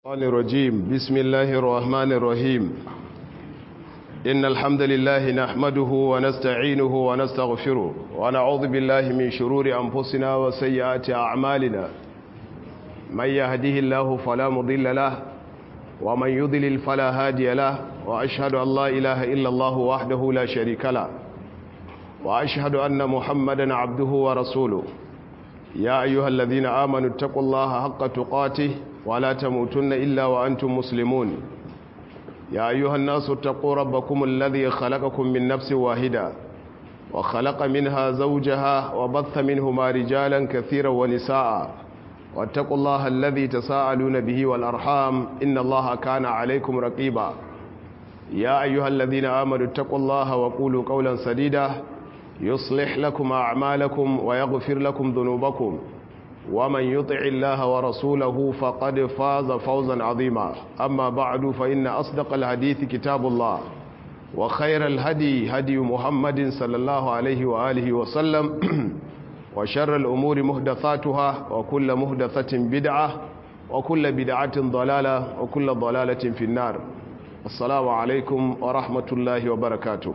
الشيطان الرجيم بسم الله الرحمن الرحيم إن الحمد لله نحمده ونستعينه ونستغفره ونعوذ بالله من شرور أنفسنا وسيئات أعمالنا من يهده الله فلا مضل له ومن يضلل فلا هادي له وأشهد أن لا إله إلا الله وحده لا شريك له وأشهد أن محمدا عبده ورسوله يا أيها الذين آمنوا اتقوا الله حق تقاته ولا تموتن إلا وأنتم مسلمون يا أيها الناس اتقوا ربكم الذي خلقكم من نفس واحدة وخلق منها زوجها وبث منهما رجالا كثيرا ونساء واتقوا الله الذي تساءلون به والأرحام إن الله كان عليكم رقيبا يا أيها الذين آمنوا اتقوا الله وقولوا قولا سديدا يصلح لكم أعمالكم ويغفر لكم ذنوبكم ومن يطع الله ورسوله فقد فاز فوزا عظيما أما بعد فإن أصدق الحديث كتاب الله وخير الهدي هدي محمد صلى الله عليه وآله وسلم وشر الأمور مهدثاتها وكل مهدثة بدعة وكل بدعة ضلالة وكل ضلالة في النار السلام عليكم ورحمة الله وبركاته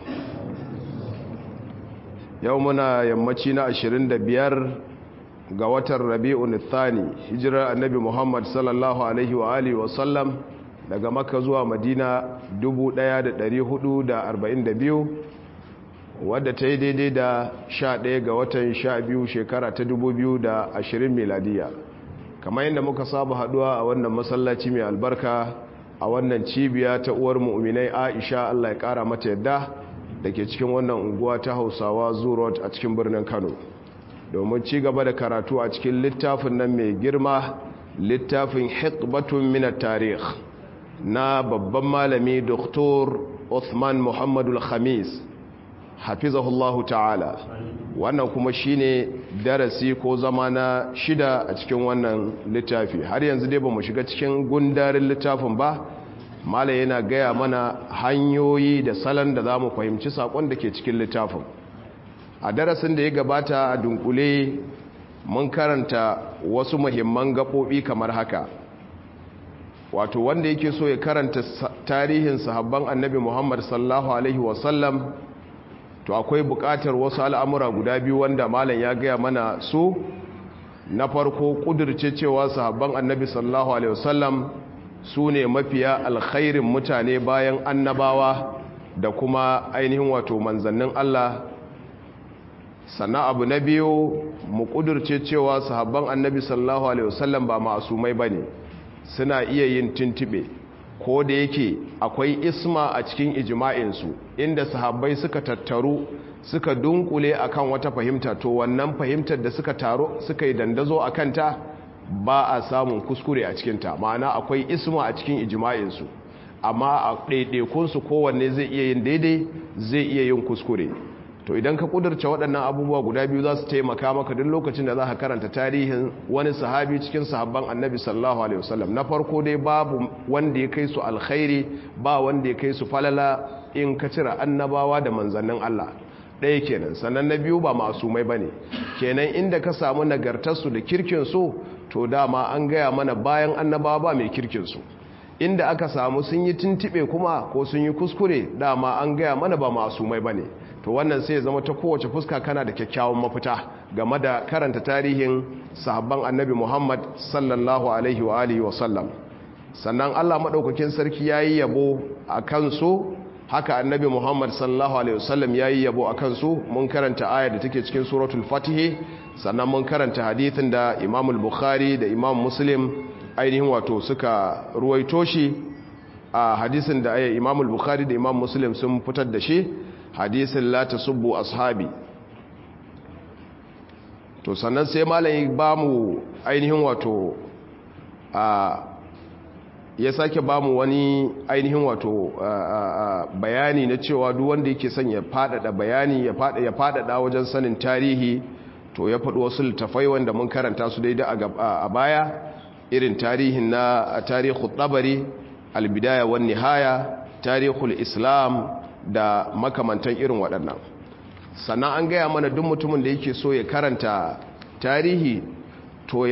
يومنا يمتنا 25 ga watan rabi'un thani hijirar annabi muhammad sallallahu alaihi wa alihi wasallam daga makka zuwa madina 1442 wadda ta yi daidai da 11 ga watan 12 shekara ta 2020 miladiya kamar yadda muka saba haduwa a wannan masallaci mai albarka a wannan cibiya ta uwar mu'minai aisha allah ya kara mata yadda da ke cikin wannan unguwa ta hausawa zurot a cikin birnin kano domin ci gaba da karatu a cikin littafin nan mai girma littafin hikbatun minar tarih na babban malami doktor Uthman Muhammadu Khamis hafizahullahu ta'ala wannan kuma shine darasi ko zama na shida a cikin wannan littafi har yanzu dai ba mu shiga cikin gundarin littafin ba mala yana gaya mana hanyoyi da salon da za mu fahimci saƙon da ke cikin littafin a darasin da ya gabata a dunkule mun karanta wasu muhimman gaɓoɓi kamar haka wato wanda yake so ya karanta tarihin sahabban annabi muhammad sallallahu alaihi wasallam to akwai buƙatar wasu al'amura guda biyu wanda malam ya gaya mana su na farko ƙudurce cewa sahabban annabi sallallahu alaihi wasallam su ne mafiya alkhairin mutane bayan annabawa da kuma ainihin wato manzannin allah sannan abu na biyu mu kudurce cewa sahabban annabi sallallahu alaihi wasallam ba masumai bane suna iya yin tuntube ko da yake akwai isma a cikin ijma'insu inda sahabbai suka tattaru suka dunkule akan wata fahimta to wannan fahimtar da suka taro suka yi dandazo a kanta ba a samun kuskure a cikinta ma'ana akwai isma a cikin ijma'insu amma a ɗaiɗaikunsu kowanne zai iya yin daidai zai iya yin kuskure to idan ka kudurce waɗannan abubuwa guda biyu za su taimaka maka duk lokacin da za ka karanta tarihin wani sahabi cikin sahabban annabi sallallahu alaihi wasallam na farko dai babu wanda ya kai su alkhairi ba wanda ya kai su falala in ka cire annabawa da manzannin Allah ɗaya kenan sannan na biyu ba masumai ba ne kenan inda ka samu nagartarsu da kirkinsu to dama an gaya mana bayan annabawa ba mai kirkinsu inda aka samu sun yi tuntuɓe kuma ko sun yi kuskure dama an gaya mana ba masumai ba ne to wannan sai zama ta kowace fuska kana da kyakkyawan mafita game da karanta tarihin sahabban annabi Muhammad sallallahu alaihi wa alihi wa sallam sannan Allah madaukakin sarki yayi yabo a kansu haka annabi Muhammad sallallahu alaihi wa sallam yayi yabo a kansu mun karanta ayar da take cikin suratul fatih sannan mun karanta hadithin da Imam al-Bukhari da Imam Muslim ainihin wato suka ruwaito shi a hadisin da Imam al-Bukhari da Imam Muslim sun fitar da shi hadisin la tasubbu ashabi to sannan sai malai ba mu ainihin wato a ya sake ba mu wani ainihin wato bayani na cewa duk wanda yake son ya fadada bayani ya fada ya fadada wajen sanin tarihi to ya faɗi wasu littafai wanda mun karanta su daidai a baya irin tarihin na tarihul tabari albidaya wan nihaya tarihul islam da makamantan irin waɗannan sannan an gaya mana duk mutumin da yake so ya karanta tarihi to ya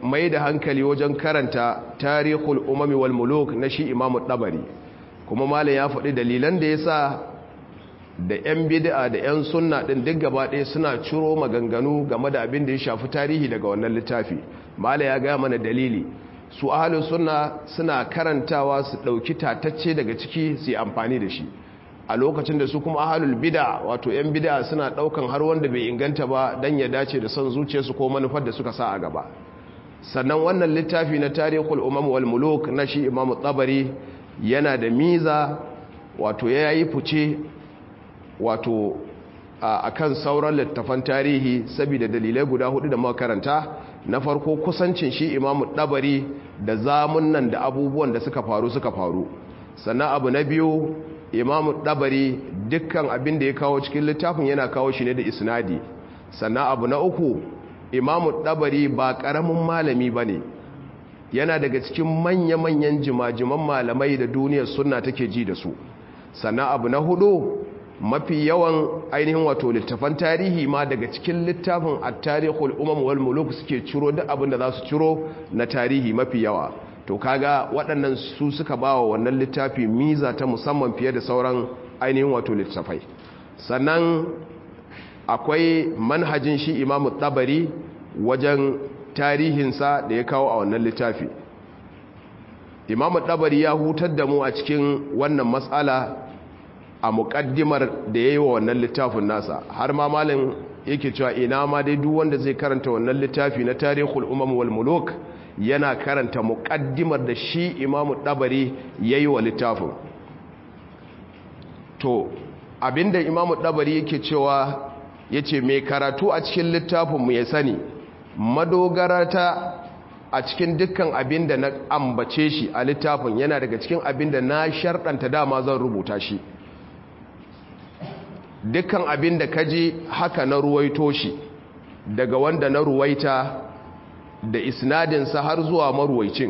mai da hankali wajen karanta tarihul umami wal muluk na shi imamu ɗabari kuma malam ya faɗi dalilan da ya sa da 'yan bid'a da 'yan sunna ɗin duk gaba ɗaya suna ciro maganganu game da abin da ya shafi tarihi daga wannan littafi malam ya gaya mana dalili su ahalin sunna suna karantawa su ɗauki tatacce daga ciki su yi amfani da shi a lokacin da su kuma ahalul bid'a wato 'yan bid'a suna ɗaukan har wanda bai inganta ba don ya dace da son zuciyarsu ko manufar da suka sa a gaba sannan wannan littafi na tarihul umam wal muluk na shi imam tabari yana da miza wato ya yi fice wato a kan sauran littafan tarihi saboda dalilai guda hudu da makaranta na farko kusancin shi imam tabari da zamunan da abubuwan da suka faru suka faru sannan abu na biyu imam tabari dukkan abin da ya kawo cikin littafin yana kawo shi ne da isnadi sannan abu na uku imamu ɗabari ba ƙaramin malami ba ne yana daga cikin manya-manyan jimajiman malamai da duniyar suna take ji da su sannan abu na hudu mafi yawan ainihin wato littafan tarihi ma daga cikin littafin a tarihul umam wal muluk suke ciro duk abin da za su ciro na tarihi mafi yawa to kaga waɗannan su suka ba wa wannan littafi miza ta musamman fiye da sauran ainihin wato littafai sannan akwai manhajin shi imamu tabari wajen tarihinsa da ya kawo a wannan littafi imamu tabari ya hutar da mu a cikin wannan matsala a muƙaddimar da ya yi wa wannan littafin nasa har ma malin yake cewa ina ma dai duk wanda zai karanta wannan littafi na tarihul umam wal muluk yana karanta muƙaddimar da shi imamu tabari ya yi wa littafin to abinda imamu tabari yake cewa ya ce mai karatu a cikin littafinmu ya sani madogarata a cikin dukkan abin da na ambace shi a littafin yana daga cikin abin da na sharɗanta dama zan rubuta shi dukkan abin da kaji haka na ruwaito shi daga wanda na ruwaita da isnadinsa har zuwa maruwaicin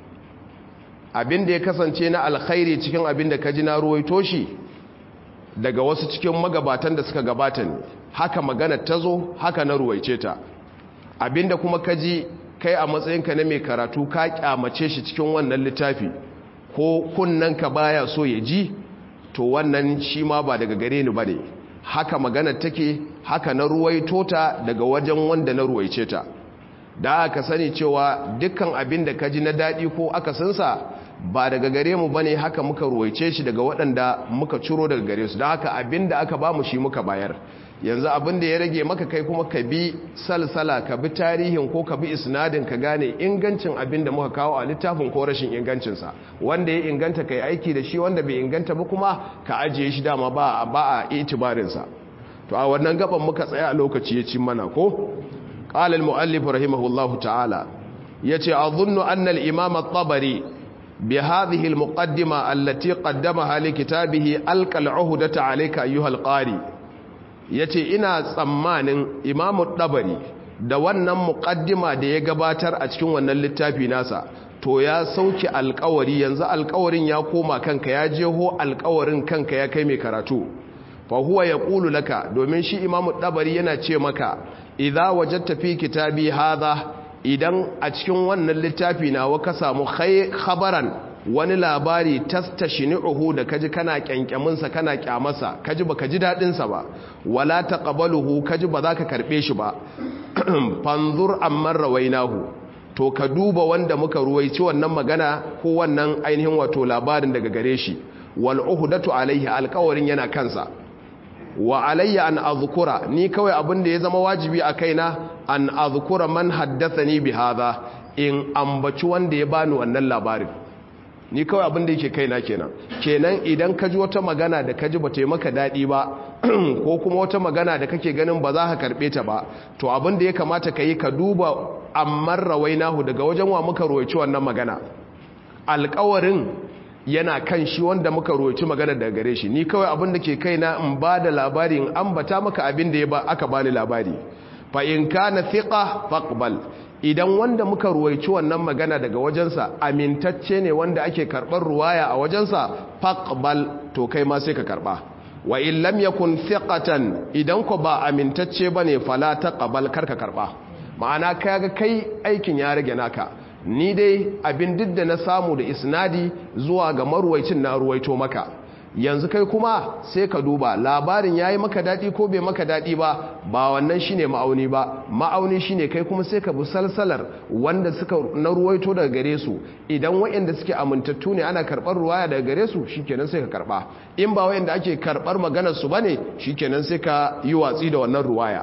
abin da ya kasance na alkhairi cikin abin da kaji na ruwaito shi daga wasu cikin magabatan da suka gabata ne haka magana ta zo haka na ruwaice ta abinda kuma ka ji kai a matsayinka na mai karatu ka kyamace shi cikin wannan littafi ko kunnanka baya so ya ji to wannan shi ma ba daga gare ni bane haka magana take haka na ruwaito ta daga wajen wanda na ruwaice ta da aka sani cewa dukkan abin da ka ji na daɗi ko aka sansa ba daga gare mu bane haka muka ruwaice shi daga waɗanda muka ciro daga gare su da haka abin da aka ba mu shi muka bayar yanzu abin da ya rage maka kai kuma ka bi salsala ka bi tarihin ko ka bi isnadin ka gane ingancin abin da muka kawo a littafin ko rashin ingancinsa wanda ya inganta kai aiki da shi wanda bai inganta ba kuma ka ajiye shi dama ba ba a itibarinsa to a wannan gaban muka tsaya a lokaci ya ci mana ko qala al-muallif rahimahullahu ta'ala yace azunnu anna al-imam at-tabari bi hadhihi al-muqaddima allati qaddamaha li kitabihi alqa al-uhdata alayka ayyuha al-qari ya ce ina tsammanin imamu ɗabari da wannan muƙaddima da ya gabatar a cikin wannan littafi nasa to ya sauke alkawari yanzu alkawarin ya koma kanka ya jeho alkawarin kanka ya kai mai karatu fa huwa ya ƙulu laka domin shi imamu ɗabari yana ce maka idza wajatta fi kitabi hadha idan a cikin wannan littafi nawa ka samu khabaran wani labari tastashni'uhu da kaji kana kyankyaminsa kana kyamarsa kaji baka ji dadin sa ba wala taqbaluhu kaji ba za ka karbe shi ba fanzur amman rawainahu to ka duba wanda muka ruwaici wannan magana ko wannan ainihin wato labarin daga gare shi wal uhdatu alaihi alqawarin yana kansa wa alayya an azkura ni kawai abin da ya zama wajibi a kaina an azkura man haddathani bi hadha in ambaci wanda ya bani wannan labarin ni kawai abin da yake kaina kenan kenan idan ka ji wata magana da ka ji ba ta yi maka daɗi ba ko kuma wata magana da kake ganin ba za ka karɓe ta ba to abin da ya kamata ka yi ka duba amman rawainahu daga wajen wa muka roci wannan magana alƙawarin yana kan shi wanda muka roci magana daga gare shi ni kawai abin da ke kaina in ba da labari in ambata maka abin da ya ba aka bani labari fa in kana thiqa faqbal idan wanda muka ruwaici wannan magana daga wajensa amintacce ne wanda ake karɓar ruwaya a wajensa faqbal to kai ma sai ka karɓa wa in lam yakun thiqatan idan ko ba amintacce bane fala taqbal karka karɓa ma'ana kaga kai aikin ya rage naka ni dai abin duk da na samu da isnadi zuwa ga marwaicin na ruwaito maka yanzu kai kuma sai ka duba labarin ya yi maka daɗi ko bai maka daɗi ba ba wannan shine ma'auni ba ma'auni shine kai kuma sai ka bi salsalar wanda suka na ruwaito daga gare su idan waɗanda suke amintattu ne ana karɓar ruwaya daga gare su shikenan sai ka karɓa in ba waɗanda ake karɓar maganar su bane shikenan sai ka yi watsi da wannan ruwaya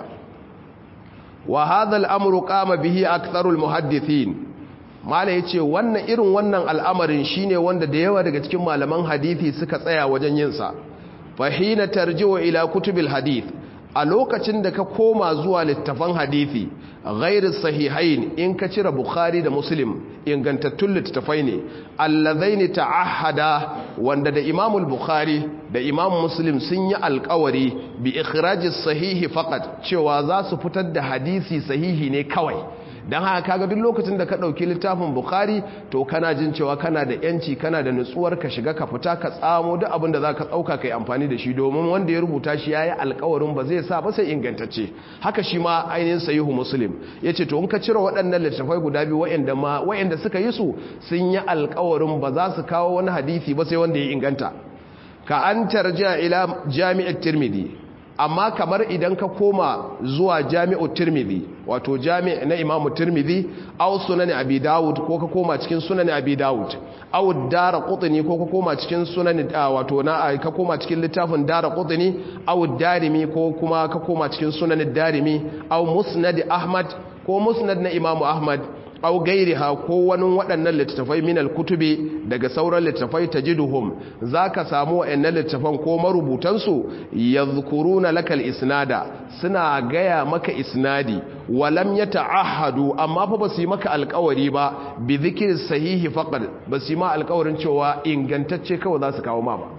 wa hadha al-amru qama bihi aktharul muhaddithin mala yace wannan irin wannan al'amarin shine wanda da yawa daga cikin malaman hadisi suka tsaya wajen yin sa fa hina tarji'u ila kutubil hadith a lokacin da ka koma zuwa littafan hadisi ghairu sahihain in ka cire bukhari da muslim ingantattun littafai ne allazaini ta'ahada wanda da imamul bukhari da imam muslim sun yi alkawari bi ikhrajis sahihi faqat cewa za su fitar da hadisi sahihi ne kawai don haka kaga duk lokacin da ka ɗauki littafin bukhari to kana jin cewa kana da yanci kana da nutsuwar ka shiga ka fita ka tsamo duk abin da za ka ɗauka ka yi amfani da shi domin wanda ya rubuta shi ya yi alkawarin ba zai sa ba sai ingantacce haka shi ma ainihin sayihu muslim ya ce to in ka cire waɗannan littafai guda biyu wa'anda suka yi su sun yi alkawarin ba za su kawo wani hadisi ba sai wanda ya inganta ka an tarja ila jami'ar tirmidhi amma kamar idan ka koma zuwa jami'u tirmidhi wato jami' na imamu tirmidhi aw sunan abi dawud ko ka koma cikin sunan abi dawud aw dara qutni ko ka koma cikin sunan wato na ka koma cikin littafin dara qutni aw darimi ko kuma ka koma cikin sunan darimi aw musnad ahmad ko musnad na imamu ahmad au gairiha ko wani waɗannan littattafai minal kutubi daga sauran littattafai tajiduhum zaka samu waɗannan littattafan ko marubutansu yadhkuruna lakal isnada suna gaya maka isnadi walam yata'ahadu amma fa basu yi maka alƙawari ba bi dhikri sahihi faqad basu yi ma alƙawarin cewa ingantacce kawai za su kawo ma ba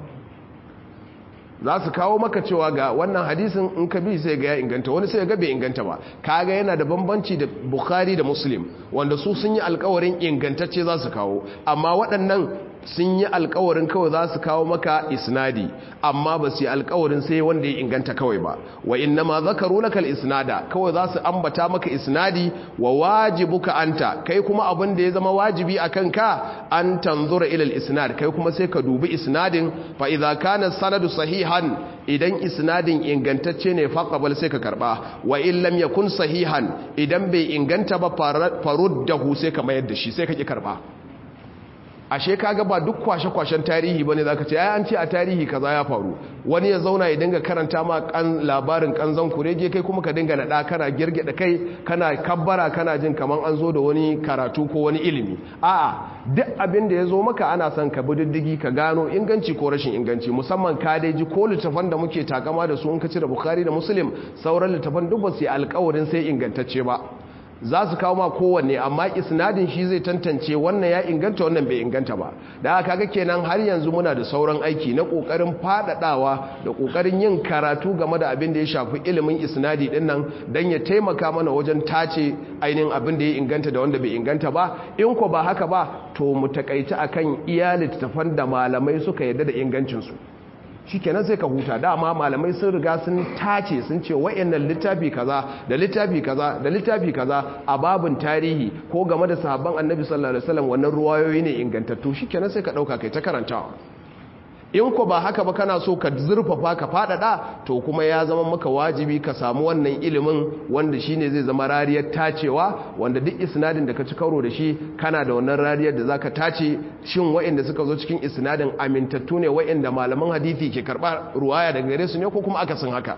za su kawo maka cewa ga wannan hadisin in ka bi sai ga ya inganta wani sai ga bai inganta ba kaga yana da bambanci da bukhari da muslim wanda su sun yi alkawarin ingantacce za su kawo amma waɗannan sun yi alkawarin kawai za su kawo maka isnadi amma ba su yi alkawarin sai wanda ya inganta kawai ba wa inna ma zakaru lakal isnada kawai za su ambata maka isnadi wa wajibuka anta kai kuma abin da ya zama wajibi a kanka an tanzura ilal isnad kai kuma sai ka dubi isnadin fa idza kana sanadu sahihan idan isnadin ingantacce ne faqabal sai ka karba wa in lam yakun sahihan idan bai inganta ba faruddahu sai ka mayar da shi sai ka ki karba ashe kaga ba duk kwashe-kwashen tarihi bane zaka ce ai an ce a tarihi kaza ya faru wani ya zauna ya dinga karanta ma kan labarin kanzon kurege kai kuma ka dinga nada kana girgida kai kana kabbara kana jin kaman an zo da wani karatu ko wani ilimi a'a duk abin da ya zo maka ana son ka bi diddigi ka gano inganci ko rashin inganci musamman ka dai ji ko littafan da muke takama da su in ka cire bukhari da muslim sauran littafan duk ba su yi alkawarin sai ingantacce ba za su kawo ma kowanne amma isnadin shi zai tantance wannan ya inganta wannan bai inganta ba da aka ga kenan har yanzu muna da sauran aiki na kokarin fadadawa da kokarin yin karatu game da abin da ya shafi ilimin isnadi din nan dan ya taimaka mana wajen tace ainihin abin da ya inganta da wanda bai inganta ba in ko ba haka ba to mu takaita akan iya littafan da malamai suka yarda da ingancin su shikenan sai ka huta dama malamai sun riga sun tace sun ce wayannan littafi kaza da littafi kaza da littafi kaza a babin tarihi ko game da sahabban annabi sallallahu alaihi wasallam wannan ruwayoyi ne ingantattu shikenan sai ka dauka kai ta karantawa in ko ba haka ba kana so ka zurfafa ka fadada to kuma ya zama maka wajibi ka samu wannan ilimin wanda shine zai zama rariyar tacewa wanda duk isnadin da ka ci karo da shi kana da wannan rariyar da zaka tace shin waɗanda suka zo cikin isnadin amintattu ne waɗanda malaman hadisi ke karba ruwaya daga gare su ne ko kuma akasin haka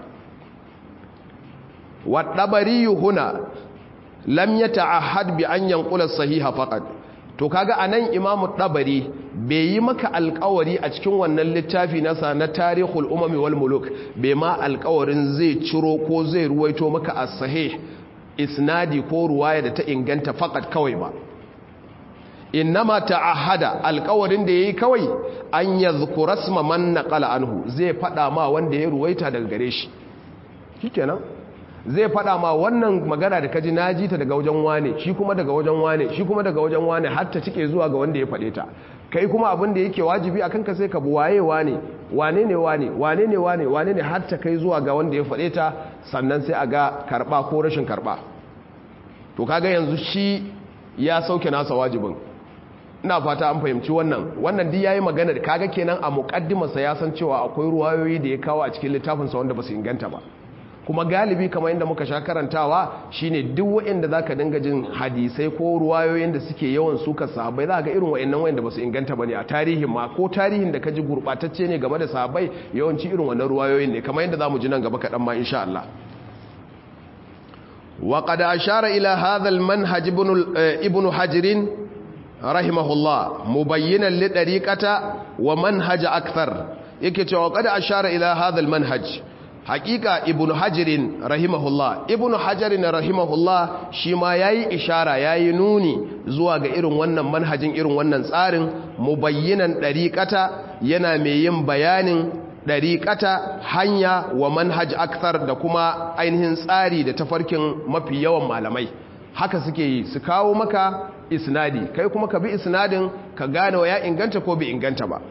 wa dabari huna lam yata'ahad bi an yanqula sahiha faqat to kaga anan imamu dabari bai yi maka alkawari a cikin wannan littafi nasa na tarihul umami wal muluk bai ma alkawarin zai ciro ko zai ruwaito maka a sahih isnadi ko ruwaya da ta inganta fakat kawai ba innama ta'ahada alkawarin da yayi kawai an yadhkura isma man naqala anhu zai fada ma wanda ya ruwaita daga gare shi shikenan zai fada ma wannan magana da kaji naji ta daga wajen wane shi kuma daga wajen wane shi kuma daga wajen wane har ta cike zuwa ga wanda ya fade ta kai kuma abin da yake wajibi akan ka sai ka bu waye wane wane ne wane wane ne wane wane ne har ta kai zuwa ga wanda ya fade ta sannan sai a ga karba ko rashin karba to kaga yanzu shi ya sauke nasa wajibin ina fata an fahimci wannan wannan duk yayi magana da kaga kenan a muqaddimarsa ya san cewa akwai ruwayoyi da ya kawo a cikin littafinsa wanda ba su inganta ba kuma galibi kamar yadda muka sha karantawa shine duk waɗanda zaka dinga jin hadisai ko ruwayoyin da suke yawan suka sahabbai za ga irin waɗannan waɗanda ba su inganta bane a tarihin ma ko tarihin da ka ji gurɓatacce ne game da sahabbai yawanci irin wannan ruwayoyin ne kamar yadda zamu ji nan gaba kaɗan ma insha Allah وقد أشار إلى هذا المنهج ابن ابن حجر رحمه الله مبينا لطريقة ومنهج أكثر يكي وقد أشار إلى هذا المنهج hakika ibn hajirin rahimahullah ibn hajirin rahimahullah shi ma yayi ishara yayi nuni zuwa ga irin wannan manhajin irin wannan tsarin mubayyinan dariqata yana mai yin bayanin dariqata hanya wa manhaj akthar da kuma ainihin tsari da tafarkin mafi yawan malamai haka suke yi su kawo maka isnadi kai kuma ka bi isnadin ka gane wa ya inganta ko bai inganta ba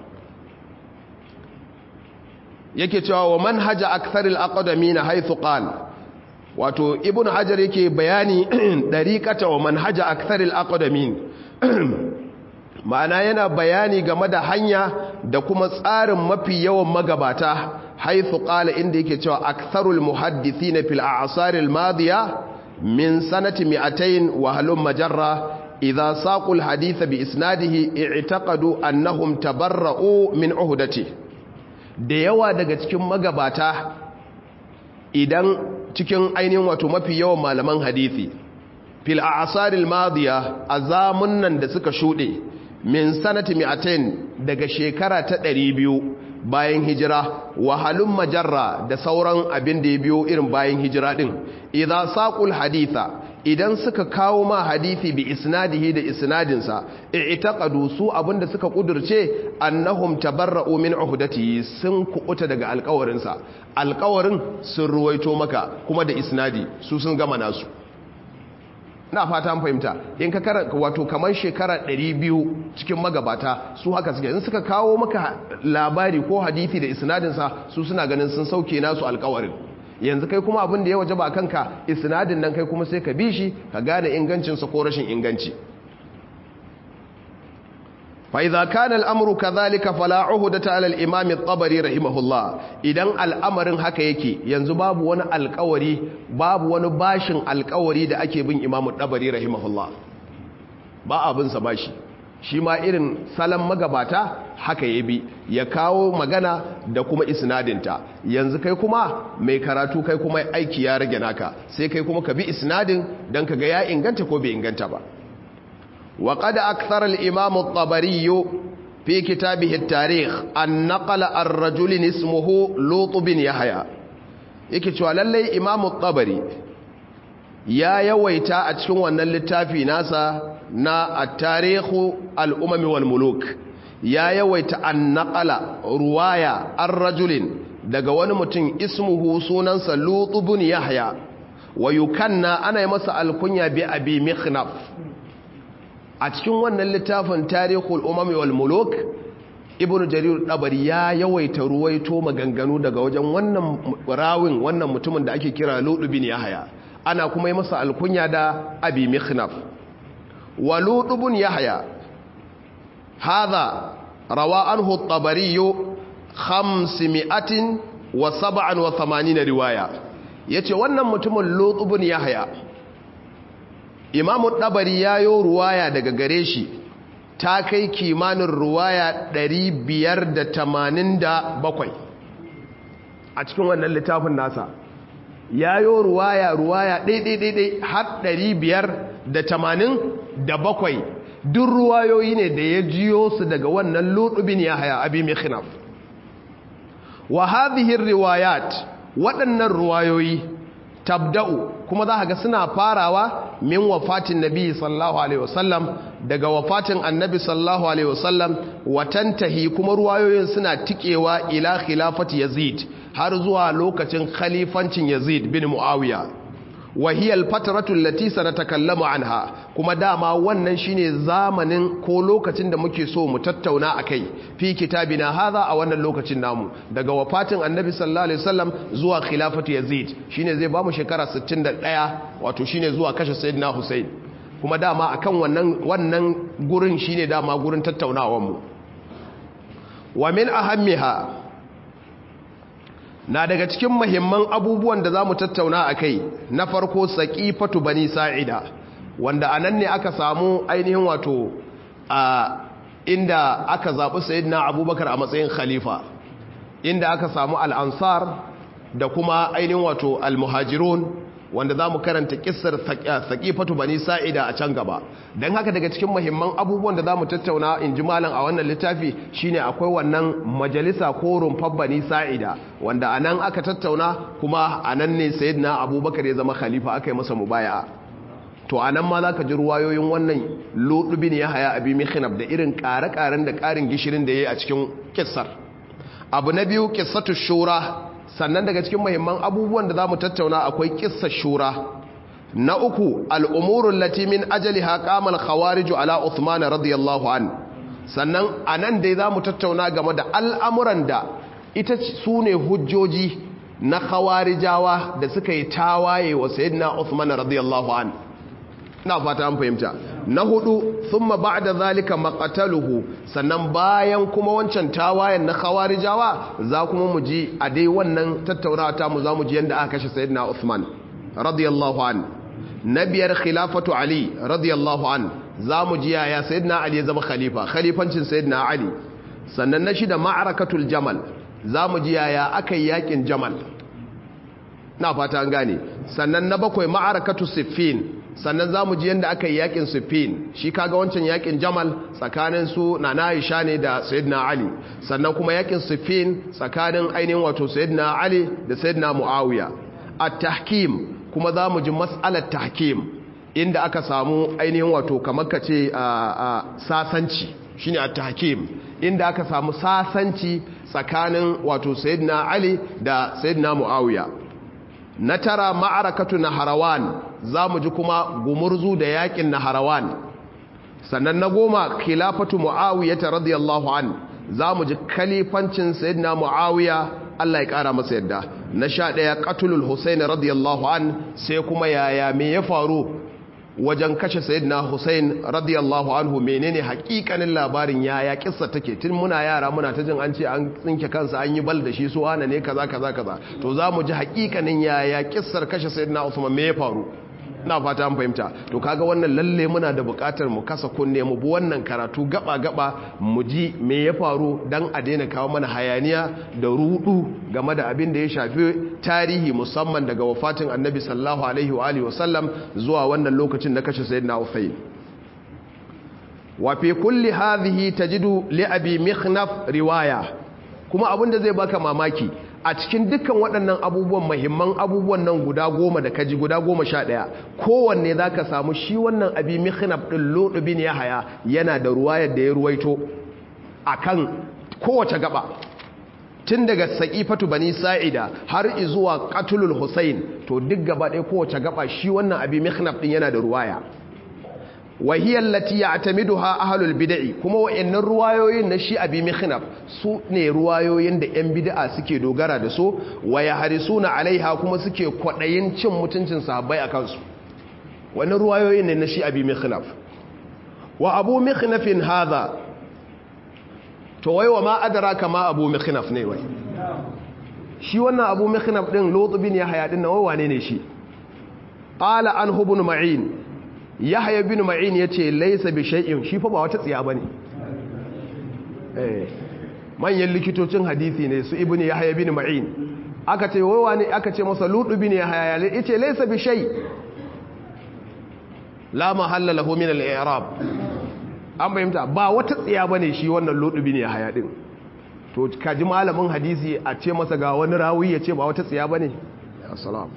yake cewa wa manhaja aktharil aqdamina haythu qala wato ibnu hajar yake bayani dariqata wa manhaja aktharil aqdamin ma'ana yana bayani game da hanya da kuma tsarin mafi yawan magabata haythu qala inda yake cewa aktharul muhaddithina fil a'saril madiya min sanati 200 wa halum majarra idha saqul hadith bi isnadihi i'taqadu annahum tabarra'u min uhdatihi da yawa daga cikin magabata idan cikin ainihin wato mafi yawan malaman hadithi fil a'saril madiya a zamunan da suka shuɗe min sanati mi'atain daga shekara ta ɗari biyu bayan hijira wahalun majarra da sauran abin da ya biyo irin bayan hijira din idan saqul haditha idan suka kawo ma hadithi bi isnadihi da isnadinsa i'taqadu su abinda suka kudurce annahum tabarra'u min uhdatihi sun kubuta daga alƙawarinsa alƙawarin sun ruwaito maka kuma da isnadi su sun gama nasu na fata an fahimta in ka kara wato kamar shekara 200 cikin magabata su haka suke in suka kawo maka labari ko hadithi da isnadinsa su suna ganin sun sauke nasu alƙawarin yanzu kai kuma abin da ya waje ba kanka isnadin nan kai kuma sai ka bi shi ka gane ingancinsa ko rashin inganci fa idza kana al-amru kadhalika fala uhdata ala al-imam at-tabari rahimahullah idan al'amarin haka yake yanzu babu wani alƙawari babu wani bashin alƙawari da ake bin imam at-tabari rahimahullah ba abin sa bashi shi ma irin salon magabata haka ya bi ya kawo magana da kuma isnadinta yanzu kai kuma mai karatu kai kuma aiki ya rage naka sai kai kuma ka bi isnadin don ka ga ya inganta ko bai inganta ba wa qad akthara al-imam at-tabari fi kitabihi at-tarikh an naqala ar-rajul ismuhu lut bin yahya yake cewa lalle imam at-tabari ya yawaita a cikin wannan littafi nasa na at-tarikhu al-umam wal muluk ya yawaita an naƙala ruwaya an rajulin daga wani mutum ismuhu sunansa lutubun yahya wa yukanna ana yi masa alkunya bi abi mikhnaf a cikin wannan littafin tarihul umami wal muluk ibn jarir dabari ya yawaita ruwaito maganganu daga wajen wannan rawin wannan mutumin da ake kira lutubun yahya ana kuma yi masa alkunya da abi mikhnaf wa lutubun yahya هذا روى عنه الطبري خمسمائة وسبعا وثمانين رواية yace wannan mutumin Lut ibn Yahya Imam Tabari yayo ruwaya daga gare shi ta kai kimanin ruwaya 587 a cikin wannan littafin nasa yayo ruwaya ruwaya ɗaiɗaiɗaiɗai har 587 duk ruwayoyi ne da ya jiyo su daga wannan lutubin ya haya abi mikhnaf wa hadhihi riwayat waɗannan ruwayoyi tabda'u kuma za ga suna farawa min wafatin nabi sallallahu alaihi wasallam daga wafatin annabi sallallahu alaihi wasallam watantahi kuma ruwayoyin suna tikewa ila khilafati yazid har zuwa lokacin khalifancin yazid bin muawiya wahiyar fataratul lati sanatakallamu anha kuma dama wannan shine zamanin ko lokacin da muke so mu tattauna akai fi kitabina hadha a wannan lokacin namu daga wafatin annabi sallallahu alaihi wasallam zuwa khilafatu yazid shine zai bamu shekara 61 wato shine zuwa kashe sayyidina husain kuma dama akan wannan wannan gurin shine dama gurin tattaunawar mu wa min ahammiha na daga cikin mahimman abubuwan da za mu tattauna a kai na farko saƙifatu bani sa'ida wanda a nan ne aka samu ainihin wato a inda aka zaɓi sayidina abubakar a matsayin khalifa inda aka samu al'ansar da kuma ainihin wato al-muhajirun wanda za mu karanta kissar saƙifatu bani sa'ida a can gaba don haka daga cikin mahimman abubuwan da za mu tattauna in ji malam a wannan littafi shine akwai wannan majalisa ko rumfar bani sa'ida wanda a nan aka tattauna kuma a nan ne sayidina abubakar ya zama khalifa aka yi masa mubaya'a to a nan ma za ka ji ruwayoyin wannan lodubin ya haya abi mihinab da irin ƙare-ƙaren da ƙarin gishirin da ya yi a cikin kissar abu na biyu kissatu shura sannan daga cikin muhimman abubuwan da za mu tattauna akwai kissar shura na uku al'umurun latimin ajali haƙamal khawariju ala Uthman radiyallahu an sannan a nan dai za mu tattauna game da al'amuran da ita su ne hujjoji na khawarijawa da suka yi tawaye wa sayyidina Uthman radiyallahu an na fata an fahimta na hudu thumma ba'da zalika maqataluhu sannan bayan kuma wancan tawayen na khawarijawa za kuma mu ji a dai wannan tattaunawa ta mu za mu ji yanda aka kashe sayyidina Uthman radiyallahu an na biyar khilafatu Ali radiyallahu an za mu ji yaya sayyidina Ali ya zama khalifa khalifancin sayyidina Ali sannan na shida ma'arakatul jamal za mu ji yaya aka yi yakin jamal na fata an gane sannan na bakwai ma'arakatu siffin sannan za mu ji yadda aka yi yakin siffin shi kaga wancan yakin jamal tsakanin su na na'isha ne da sayyidina ali sannan kuma yakin siffin tsakanin ainihin wato sayyidina ali da sayyidina muawiya at-tahkim kuma za mu ji mas'alar tahkim inda aka samu ainihin wato kamar ka ce sasanci shine at-tahkim inda aka samu sasanci tsakanin wato sayyidina ali da sayyidina muawiya na tara ma'arakatu na harawan za mu ji kuma gumurzu da yakin na harawan sannan na goma khilafatu mu'awiyata radiyallahu an za mu ji kalifancin sayyidina mu'awiya Allah ya kara masa yadda na sha ɗaya katulul husain radiyallahu an sai kuma yaya me ya faru wajen kashe sayyidina Hussein radiyallahu anhu menene hakikanin labarin yaya kissa take tun muna yara muna ta jin an ce an tsinke kansa an yi bal da shi su wane ne kaza kaza kaza to zamu ji hakikanin yaya kissar kashe sayyidina Usman me ya faru ina fata an fahimta to kaga wannan lalle muna da bukatar mu kasa kunne mu bi wannan karatu gaba gaba mu ji me ya faru dan a daina kawo mana hayaniya da rudu game da abin da ya shafi tarihi musamman daga wafatin annabi sallallahu alaihi wa alihi wasallam zuwa wannan lokacin da kashe sayyidina Ufayn wa fi kulli hadhihi tajidu li abi mikhnaf riwaya kuma abin da zai baka mamaki a cikin dukkan waɗannan abubuwan mahimman abubuwan nan guda goma da kaji guda goma sha ɗaya kowanne za ka samu shi wannan abi mihnaf ɗin lodubin ya haya yana da ruwayar da ya ruwaito a kan kowace gaba tun daga saƙifatu bani sa'ida har izuwa katulul hussein to duk gaba ɗaya kowace gaba shi wannan abi mihnaf ɗin yana da ruwaya wahiyar lati ya atamiduha ahalul bida'i kuma wa'annan ruwayoyin na shi abi mihnaf su ne ruwayoyin da 'yan bida'a suke dogara da su wa ya harisuna alaiha kuma suke kwaɗayin cin mutuncin sahabbai a kansu wani ruwayoyin ne na shi abi mihnaf wa abu mihnafin haza to wai wa ma adara kama abu mihnaf ne wai shi wannan abu mihnaf din lotubin ya haya din na wane ne shi qala an hubun ma'in yahya bin ma'in yace laysa bi shay'in shi fa ba wata tsiya bane eh manyan likitocin hadisi ne su ibnu yahya bin ma'in aka ce wai wani aka ce masa ludu bin yahya yace laysa bi shay la mahalla lahu min al-i'rab an bayyanta ba wata tsiya bane shi wannan ludu bin yahya din to kaji malamin hadisi a ce masa ga wani rawi yace ba wata tsiya bane assalamu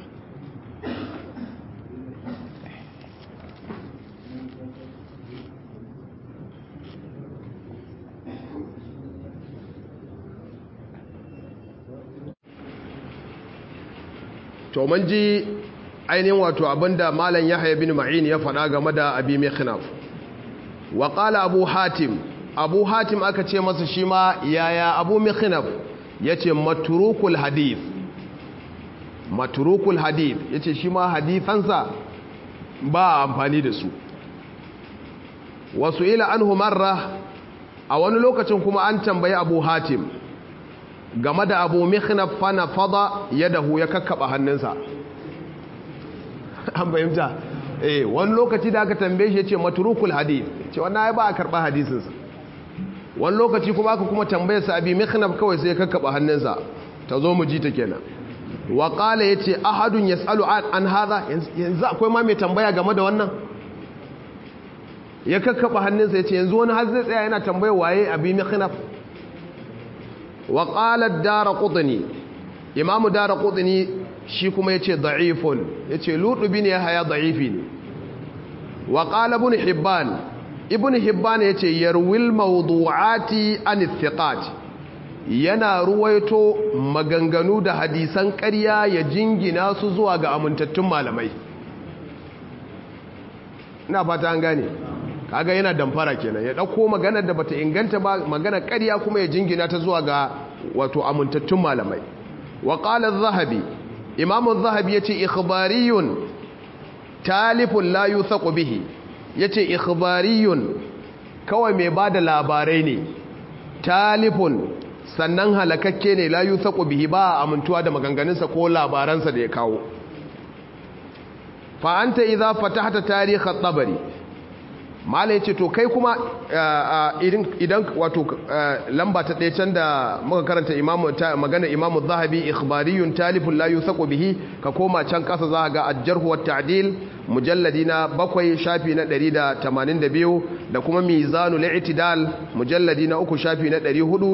to mun ji ainihin wato abinda malam yahya bin ma'in ya faɗa game da abi mikhnaf wa qala abu hatim abu hatim aka ce masa shi ma yaya abu mikhnaf yace matrukul hadith matrukul hadith yace shi ma hadifansa ba amfani da su wasu ila anhu marra a wani lokacin kuma an tambayi abu hatim game da abu mikhnaf fana fada yadahu ya kakkaba hannunsa an bayyanta eh wani lokaci da aka tambaye shi yace matrukul hadith ce wannan ai ba a karba hadisin sa wani lokaci kuma aka kuma tambaye sa abi mikhnaf kawai sai ya kakkaba hannunsa ta zo mu ji ta kenan wa qala yace ahadun yasalu an hadha yanzu akwai ma mai tambaya game da wannan ya kakkaba hannunsa yace yanzu wani har zai tsaya yana tambayar waye abi mikhnaf wa qala ad-darqutni imamu darqutni shi kuma ya ce da'ifun ya ce lutubi ne ya haya da'ifi ne wa ƙala ibn hibban ibn hibban ya ce yarwil mawdu'ati an thiqat yana ruwaito maganganu da hadisan ƙarya ya jingina su zuwa ga amintattun malamai ina fata an gane kaga yana damfara kenan ya ɗauko maganar da bata inganta ba maganar ƙarya kuma ya jingina ta zuwa ga wato amintattun malamai wa qala az-zahabi imamu zahabi ya ce ikhbariyun talifun la yuthaqu bihi ya ce ikhbariyun kawai mai ba da labarai ne talifun sannan halakakke ne la yuthaqu bihi ba amintuwa da maganganunsa ko labaransa da ya kawo fa anta idza fatahta tarikh at-tabari mala yace to kai kuma idan wato lamba ta ɗaya can da muka karanta imamu magana imamu zahabi ikhbariyun talifun la yusaqu bihi ka koma can kasa za ga ajjarhu wat ta'dil mujalladi na bakwai shafi na 182 da kuma mizanul i'tidal mujalladi na uku shafi na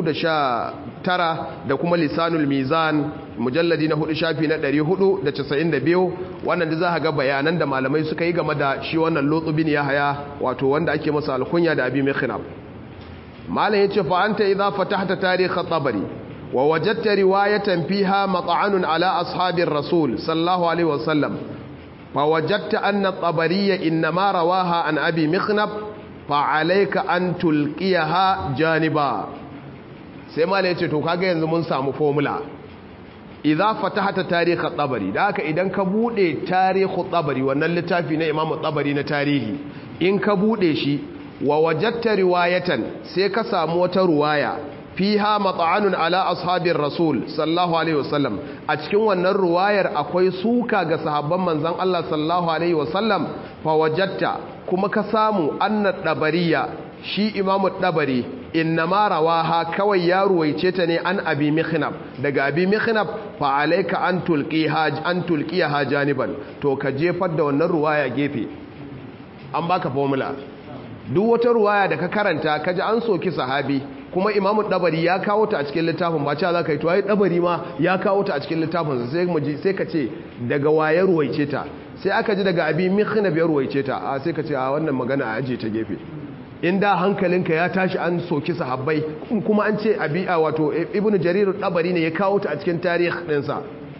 419 da kuma lisanul mizan mujalladi na hudu shafi na 492 wannan da za ga bayanan da malamai suka yi game da shi wannan lotsubin ya haya wato wanda ake masa alkunya da abi mikhnab malam yace fa anta idza fatahta tarikh at-tabari wa wajadta riwayatan fiha mat'anun ala ashabir rasul sallallahu alaihi wasallam fa wajadta anna at-tabariyya inma rawaha an abi mikhnab fa alayka an tulqiyaha janiba sai malam yace to kaga yanzu mun samu formula idza fatahata tarikh at-tabari da haka idan ka bude tarikh at-tabari wannan littafi na Imam at-tabari na tarihi in ka bude shi wa wajadta riwayatan sai ka samu wata ruwaya fiha mat'anun ala ashabir rasul sallallahu alaihi wasallam a cikin wannan ruwayar akwai suka ga sahabban manzon Allah sallallahu alaihi wasallam fa wajadta kuma ka samu anna tabariya shi imamu dabari innama rawaha kawai ya ruwaice ta ne an abi mikhnab daga abi mikhnab fa alayka an tulqiha an tulqiha janiban to ka jefar da wannan ruwaya gefe an baka formula duk wata ruwaya da ka karanta kaji an soki sahabi kuma imamu dabari ya kawo ta a cikin littafin ba cewa zaka yi to ai dabari ma ya kawo ta a cikin littafin sai mu ji sai ka ce daga waye ruwaice ta sai aka ji daga abi mikhnab ya ruwaice ta a sai ka ce a wannan magana a aje ta gefe in da hankalinka ya tashi an soki sahabbai kuma an ce abi'a wato ibnu jarir dabari ne ya kawo ta a cikin tarihi ɗinsa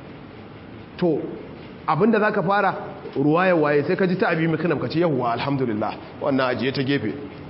to abinda zaka fara ruwaya waye sai ka ji ta abi miknam ka ce yawwa alhamdulillah wannan ajiye ta gefe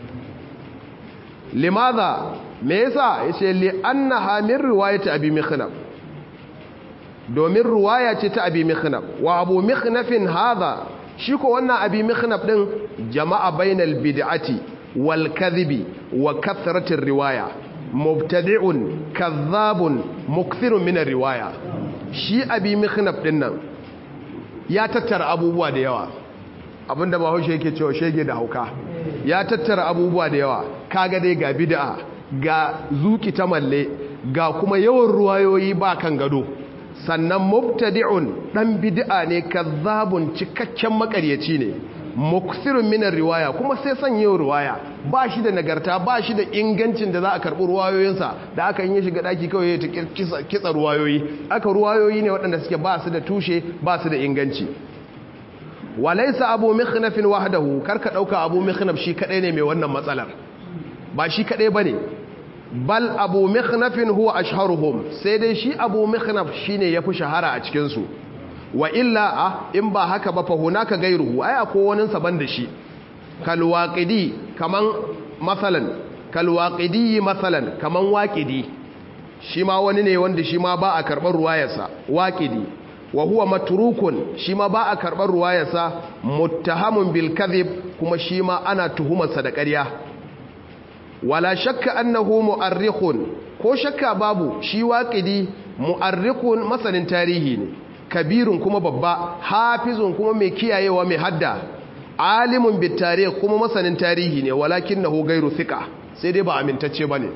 limadha me yasa yace li annaha min riwayati abi miknam domin ruwaya ce ta abi miknam wa abu miknafin hadha shi ko wannan abi miknaf din jama'a bainal bid'ati والكذب وكثرة الرواية مبتدع كذاب مكثر من الرواية shi abi mikhnab din nan ya tattara abubuwa da yawa abinda ba haushe yake cewa shege da hauka ya tattara abubuwa da yawa kaga dai ga bid'a ga zuki ta malle ga kuma yawan ruwayoyi ba kan gado sannan mubtadi'un dan bid'a ne kazzabun cikakken makaryaci ne muksirun minar riwaya kuma sai son yin riwaya ba shi da nagarta ba shi da ingancin da za a karɓi ruwayoyinsa da aka yi shiga ɗaki kawai ya ta kitsa ruwayoyi aka ruwayoyi ne waɗanda suke ba su da tushe ba su da inganci walaisa abu mikhnafin wahdahu karka ɗauka abu mikhnaf shi kaɗai ne mai wannan matsalar ba shi kaɗai ba ne bal abu mikhnafin huwa ashharuhum sai dai shi abu mikhnaf shine yafi shahara a cikinsu wa illa a in ba haka ba fa hunaka gairuhu ai akwai wani saban da shi kal waqidi kaman masalan kal waqidi masalan kaman waqidi shi ma wani ne wanda shi ma ba a karɓar ruwayarsa waqidi wa huwa matrukun shi ma ba a karɓar ruwayarsa muttahamun bil kadhib kuma shi ma ana tuhumarsa da ƙarya wala shakka annahu mu'arrikhun ko shakka babu shi waqidi mu'arrikhun masanin tarihi ne kabirun kuma babba hafizun kuma mai kiyayewa mai hadda alimun bit tarikh kuma masanin tarihi ne walakinahu ghairu thiqa sai dai ba amintacce bane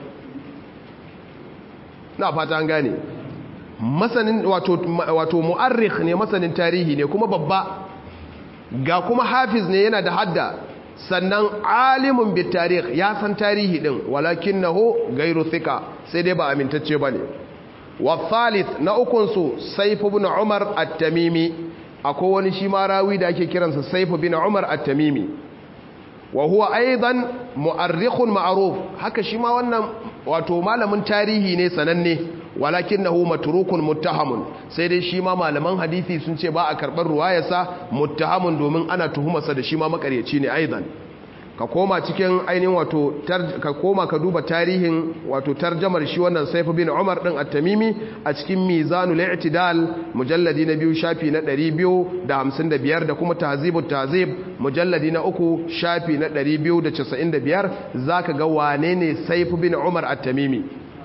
na fata an gane masanin wato wato mu'arrikh ne masanin tarihi ne kuma babba ga kuma hafiz ne yana da hadda sannan alimun bit tarikh ya san tarihi din walakinahu ghairu thika sai dai ba amintacce bane wa thalith na ukun su sayf ibn umar at-tamimi akwai wani shi ma rawi da ake kiransa sayf ibn umar at-tamimi wa huwa aidan mu'arrikhun ma'ruf haka shi ma wannan wato malamin tarihi ne sananne walakinahu matrukun muttahamun sai dai shi ma malaman hadisi sun ce ba a karbar ruwayarsa muttahamun domin ana tuhumarsa da shi ma makaryaci ne aidan ka koma cikin ainihin wato ka koma ka duba tarihin wato tarjamar shi wannan Saif bin Umar din At-Tamimi a cikin Mizanul I'tidal mujalladi na biyu shafi na 255 da kuma Tahzibut Tahzib mujalladi na uku shafi na 295 zaka ga wane ne Saif bin Umar At-Tamimi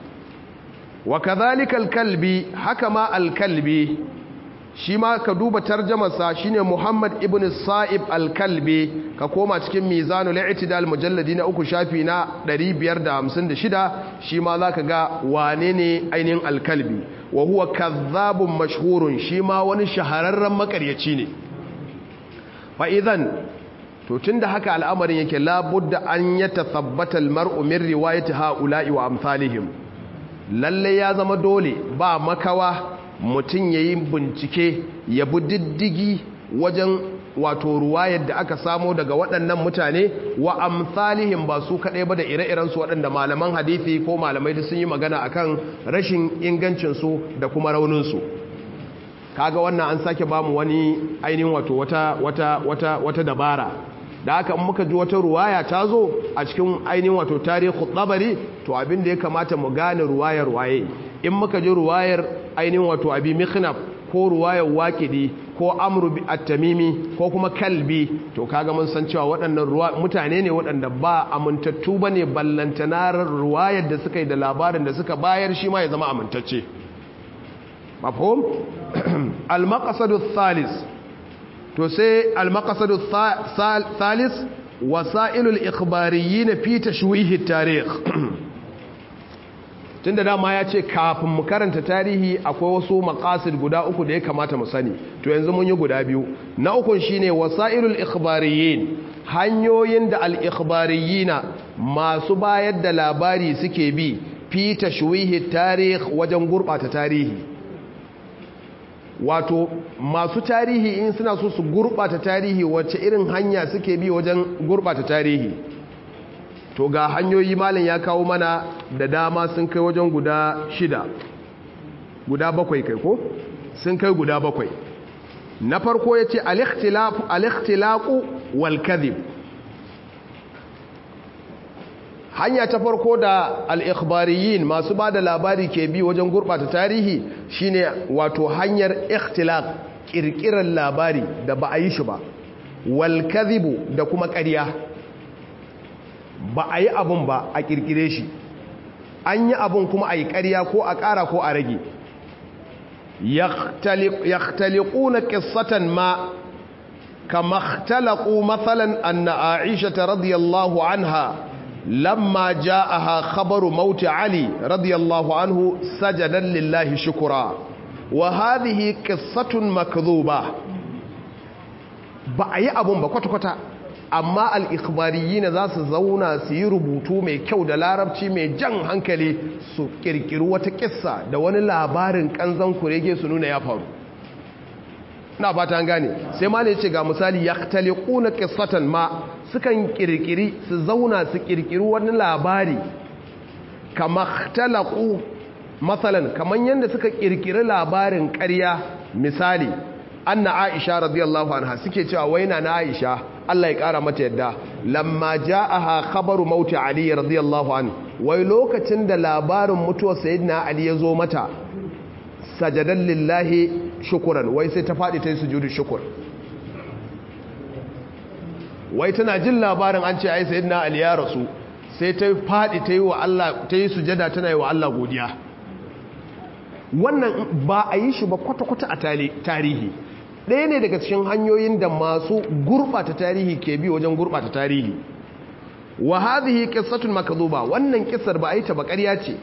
wa kadhalika al-Kalbi haka ma al-Kalbi shi ma ka duba tarjamarsa shine Muhammad ibn Sa'ib al-Kalbi ka koma cikin Mizanul I'tidal mujalladi na uku shafi na 556 shi ma zaka ga wane ne ainihin al-Kalbi wa huwa kadhabun mashhurun shi ma wani shahararren makaryaci ne fa idan to tunda haka al'amarin yake labudda an yatathabbata al-mar'u min riwayati ha'ula'i wa amsalihim lalle ya zama dole ba makawa mutum ya yi bincike ya bi diddigi wajen wato ruwayar da aka samo daga waɗannan mutane wa amsalihim ba su kaɗai ba da ire-irensu waɗanda malaman hadithi ko malamai sun yi magana akan rashin ingancinsu da kuma rauninsu kaga wannan an sake bamu wani ainihin wato wata wata wata wata dabara da haka muka ji wata ruwaya ta zo a cikin ainihin wato tarihi tsabari to abin da ya kamata mu gane ruwayar waye in muka ji ruwayar ainihin wato abi mikhnaf ko ruwayar waqidi ko amru at-tamimi ko kuma kalbi to kaga mun san cewa waɗannan ruwa mutane ne waɗanda ba amintattu bane ballantana ruwayar da suka yi da labarin da suka bayar shi ma ya zama amintacce mafhum al-maqsadu thalis to sai al-maqsadu thalis wasailul ikhbariyyin fi tashwih at-tarikh tun da dama ya ce kafin mu karanta tarihi akwai wasu makasid guda uku da ya kamata mu sani to yanzu mun yi guda biyu na ukun shine wasailul ikhbariyin hanyoyin da al-ikhbariyina masu bayar da labari suke bi fi tashwihi tarih wajen gurbata tarihi wato masu tarihi in suna so su gurbata tarihi wacce irin hanya suke bi wajen gurbata tarihi to ga hanyoyi malin ya kawo mana da dama sun kai wajen guda shida guda bakwai kai ko sun kai guda bakwai na farko ya ce alikhtilaku wal kadhib hanya ta farko da al'ikhbariyin masu ba da labari ke bi wajen gurɓata tarihi shine wato hanyar ikhtilaq ƙirƙirar labari da ba a yi shi ba wal kadhibu da kuma ƙarya ba a yi abun ba a kirkire shi an yi abun kuma a yi ƙarya ko a ƙara ko a rage yaktaliquna qissatan ma kama ikhtalaqu mathalan anna aisha radiyallahu anha lamma ja'aha khabaru maut ali radiyallahu anhu sajadan lillahi shukra wa hadhihi qissatun makdhuba ba a yi abun ba kwata-kwata amma al'ikbariyina za su zauna su yi rubutu mai kyau da larabci mai jan hankali su kirkiri wata kissa da wani labarin kanzan kurege su nuna ya faru na ba ta gane sai ma ne ce ga misali ya na kissatan ma sukan kirkiri su zauna su kirkiri wani labari kama talaku matsalan kamar yadda suka kirkiri labarin karya misali anna aisha radiyallahu anha suke cewa waina na aisha Allah ya kara mata yadda lamma ja'aha khabaru mauti ali radiyallahu an wai lokacin da labarin mutuwar sayyidina ali ya zo mata sajadan lillahi shukran wai sai ta fadi ta yi sujudu shukr wai tana jin labarin an ce ai sayyidina ali ya rasu sai ta fadi ta yi wa Allah ta yi sujada tana yi wa Allah godiya wannan ba a yi shi ba kwata-kwata a tarihi ɗaya ne daga cikin hanyoyin da masu gurɓata tarihi ke bi wajen gurɓata tarihi wa hadhihi qissatun makdhuba wannan kissar ba a yi ta ba ƙarya ce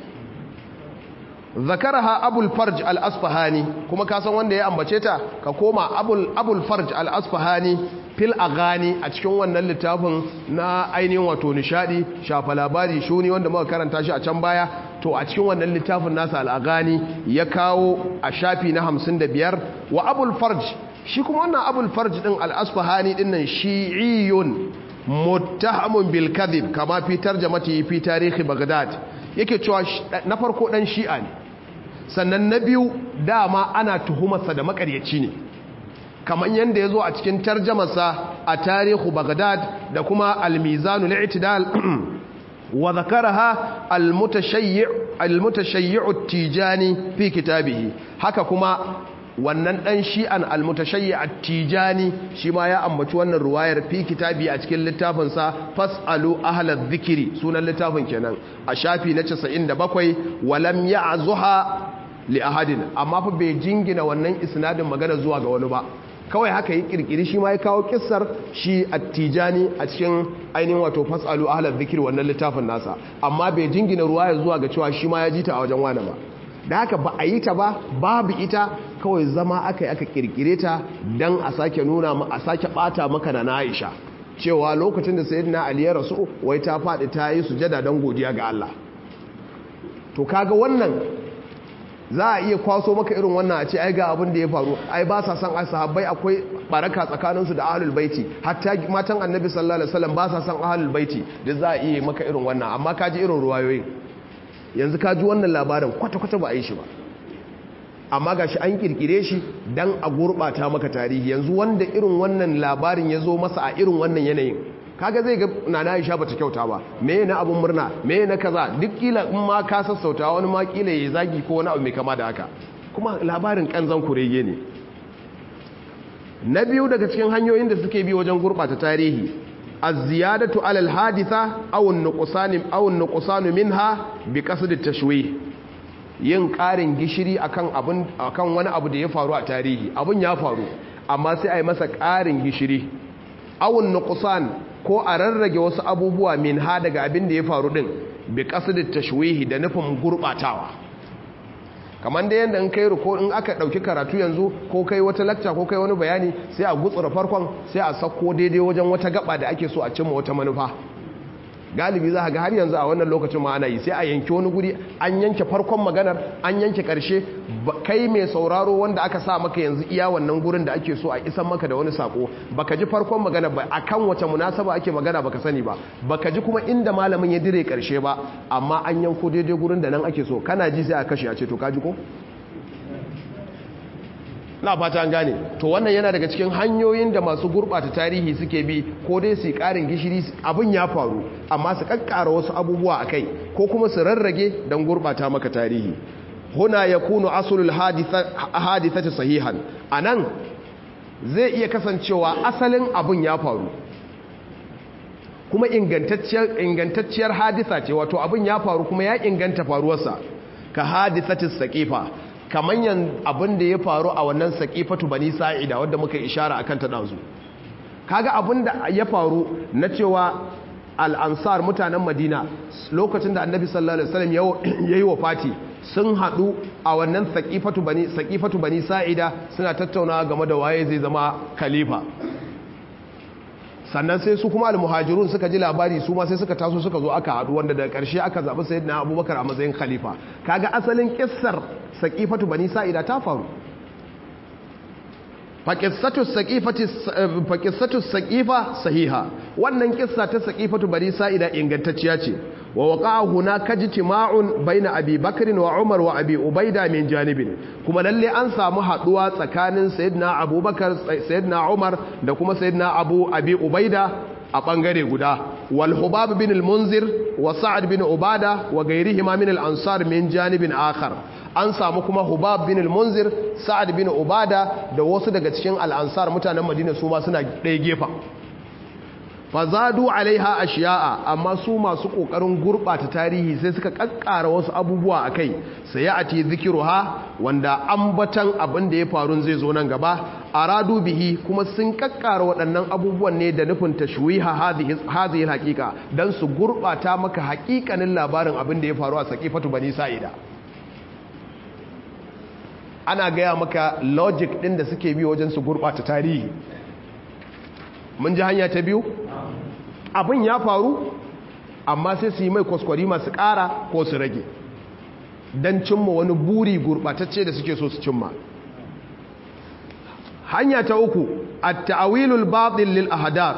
zakaraha abul farj al-asfahani kuma ka san wanda ya ambace ta ka koma abul abul farj al-asfahani fil aghani a cikin wannan littafin na ainihin wato nishadi shafa labari shuni wanda muka karanta shi a can baya to a cikin wannan littafin nasa al-aghani ya kawo a shafi na 55 wa abul farj shi kuma wannan abul farj din al-asfahani din nan shi'iyun muttahamun bil kadhib kama fi tarjamati fi tarihi baghdad yake cewa na farko dan shi'a ne sannan na biyu dama ana tuhumarsa da makaryaci ne kamar yadda ya zo a cikin tarjamarsa a tarihu baghdad da kuma almizanu li'tidal wa zakaraha almutashayyi'u tijani fi kitabihi haka kuma wannan dan shi'an almutashayyi at-tijani shi ma ya ambaci wannan ruwayar fi kitabi a cikin littafin sa fasalu ahlaz zikri sunan littafin kenan a shafi na 97 walam ya'zuha li ahadin amma fa bai jingina wannan isnadin magana zuwa ga wani ba kawai haka yi kirkiri shi ma ya kawo kissar shi at-tijani a cikin ainihin wato fasalu ahlaz zikri wannan littafin nasa amma bai jingina ruwayar zuwa ga cewa shi ma ya ji ta a wajen wani ba da haka ba a yi ta ba babu ita kawai zama aka yi aka kirkire ta don a sake nuna a sake bata maka na Aisha cewa lokacin da sayyidina Ali ya rasu wai ta faɗi ta yi sujada don godiya ga Allah to kaga wannan za a iya kwaso maka irin wannan a ce ai ga abin da ya faru ai ba sa san sahabbai akwai baraka tsakaninsu da ahlul baiti hatta matan annabi sallallahu alaihi wasallam ba sa san ahlul baiti da za a iya maka irin wannan amma kaji irin ruwayoyin yanzu ka ji wannan labarin kwata-kwata ba a yi shi ba amma ga shi an kirkire shi don a gurɓata maka tarihi yanzu wanda irin wannan labarin ya zo masa a irin wannan yanayin kaga zai ga nana aisha bata kyauta ba me na abun murna me na kaza duk kila in ma ka sassauta wani ma kila ya zagi ko wani abu mai kama da haka kuma labarin kanzan kurege ne na biyu daga cikin hanyoyin da suke bi wajen gurɓata tarihi الزيادة على الحادثة أو النقصان أو النقصان منها بقصد التشويه yin ƙarin gishiri akan abun akan wani abu da ya faru a tarihi abun ya faru amma sai a yi masa ƙarin gishiri awun nuqsan ko a rarrage wasu abubuwa min ha daga abin da ya faru din bi qasd tashwihi da nufin gurbatawa kamar da yadda in kai ruko in aka dauki karatu yanzu ko kai wata lakca ko kai wani bayani sai a gutsura farkon sai a sako daidai wajen wata gaba da ake so a cimma wata manufa galibi za ga har yanzu a wannan lokacin ma ana yi sai a yanke wani guri an yanke farkon maganar an yanke karshe kai mai sauraro wanda aka sa maka yanzu iya wannan gurin da ake so a isan maka da wani sako baka ji farkon magana ba akan wace munasaba ake magana baka sani ba baka ji kuma inda malamin ya dire karshe ba amma an yanko daidai gurin da nan ake so kana ji sai a kashe a ce to ka ji ko na fata an gane to wannan yana daga cikin hanyoyin da masu gurɓata tarihi suke bi ko dai su ƙarin gishiri abin ya faru amma su kakkara wasu abubuwa a kai ko kuma su rarrage don gurɓata maka tarihi huna ya kunu asulul hadithati sahihan a nan zai iya kasancewa asalin abin ya faru kuma ingantacciyar haditha ce wato abin ya faru kuma ya inganta faruwarsa ka hadithatis saqifa kamanyan abin da ya faru a wannan saƙifatu bani sa'ida wadda muka ishara akan ta ɗazu kaga abin da ya faru na cewa al'ansar mutanen madina lokacin da annabi sallallahu alaihi wasallam ya yi wa fati sun haɗu a wannan saƙifatu bani saƙifatu bani sa'ida suna tattauna game da waye zai zama khalifa sannan sai su kuma al-muhajirun suka ji labari su ma sai suka taso suka zo aka haɗu wanda daga ƙarshe aka zaɓi sayyidina abubakar a matsayin khalifa kaga asalin kissar saƙifatu bani sa'ida ta faru faƙissatu saƙifa sahiha wannan kissa ta saƙifatu bani sa'ida ingantacciya ce wa waqa'a hunaka ijtima'un baina Abi Bakr wa Umar wa Abi Ubaida min janibin kuma lalle an samu haduwa tsakanin Sayyidina Abubakar Sayyidina Umar da kuma Sayyidina Abu Abi Ubaida a bangare guda wal Hubab bin al-Munzir wa Sa'ad bin Ubada wa gairihima min al-Ansar min janibin akhar an samu kuma Hubab bin al-Munzir Sa'ad bin Ubada da wasu daga cikin al-Ansar mutanen Madina su ma suna ɗaya gefa fazadu alaiha ashiya'a amma su masu kokarin gurbata tarihi sai suka kakkara wasu abubuwa akai sai ya ati zikiruha wanda ambatan abin da ya faru zai zo nan gaba aradu bihi kuma sun kakkara waɗannan abubuwan ne da nufin tashwiha hadhihi hadhihi alhaqiqa dan su gurbata maka haƙiƙanin labarin abin da ya faru a saqifatu bani sa'ida ana gaya maka logic din da suke bi wajen su gurbata tarihi mun ji hanya ta biyu abin ya faru amma sai su yi mai kwaskwari masu ƙara ko su rage don cimma wani buri gurɓatacce da suke so su cimma hanya ta uku a ta'awilul batil lil ahadar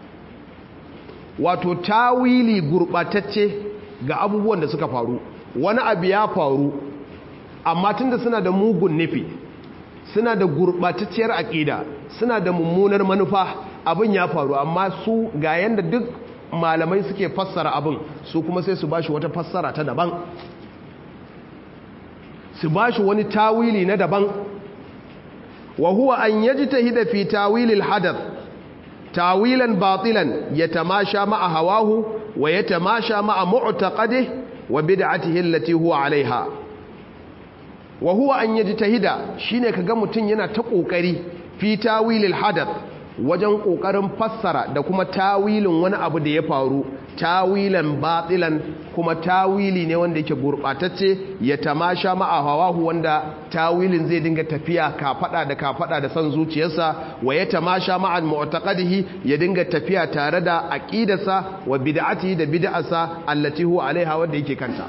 wato tawili gurɓatacce ga abubuwan da suka faru wani abu ya faru amma tunda suna da mugun nufi suna da gurɓatacciyar aƙida suna da mummunar manufa abin ya faru amma su ga yanda duk malamai suke fassara abin su kuma sai su bashi wata fassara ta daban su bashi wani tawili na daban wa huwa an yajtahida fi tawilil hadath tawilan batilan yatamasha ma'a hawahu wa yatamasha ma'a mu'taqadihi wa bid'atihi allati huwa 'alayha wa huwa an yajtahida shine kaga mutun yana ta kokari fi tawilil hadath wajen ƙoƙarin fassara da kuma tawilin wani abu da ya faru tawilan batilan kuma tawili ne wanda yake gurɓatacce ya tamasha ma'a hawahu wanda tawilin zai dinga tafiya kafada da kafada da son zuciyarsa wa ya tamasha ma'a mu'taqadihi ya dinga tafiya tare da aqidarsa wa bid'atihi da bid'arsa allati huwa alaiha wanda yake kanta